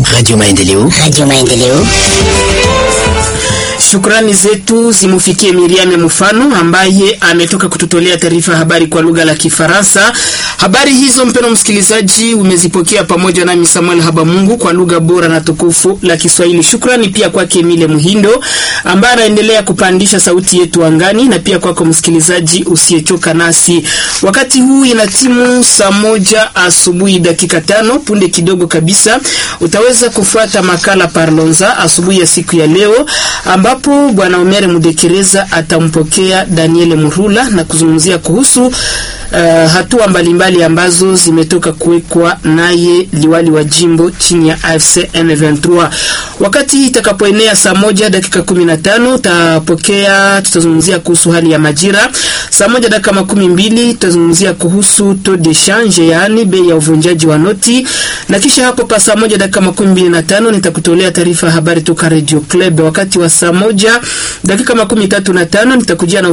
Radio Maendeleo. Radio Maendeleo. Shukrani zetu zimufikie Miriam Mfano ambaye ametoka kututolea taarifa habari kwa lugha la Kifaransa. Habari hizo mpeno msikilizaji, umezipokea pamoja nami Samuel Habamungu kwa lugha bora na tukufu la Kiswahili. Shukrani pia kwake Emile Muhindo ambaye anaendelea kupandisha sauti yetu angani, na pia kwako msikilizaji usiyechoka nasi. Wakati huu ina timu saa moja asubuhi dakika tano. Punde kidogo kabisa utaweza kufuata makala Parlonza asubuhi ya siku ya leo ambapo bwana Omer Mudekereza atampokea Daniel Murula na kuzungumzia kuhusu uh, hatua mbalimbali ambazo zimetoka kuwekwa naye liwali wa jimbo chini ya AFC M23. Wakati hii itakapoenea saa moja dakika kumi na tano utapokea, tutazungumzia kuhusu hali ya majira. Saa moja dakika makumi mbili tutazungumzia kuhusu taux de change, yaani bei ya uvunjaji wa noti, na kisha hapo pa saa moja dakika makumi mbili na tano nitakutolea taarifa ya habari toka Radio Club. Wakati wa saa moja dakika makumi tatu na tano nitakujia na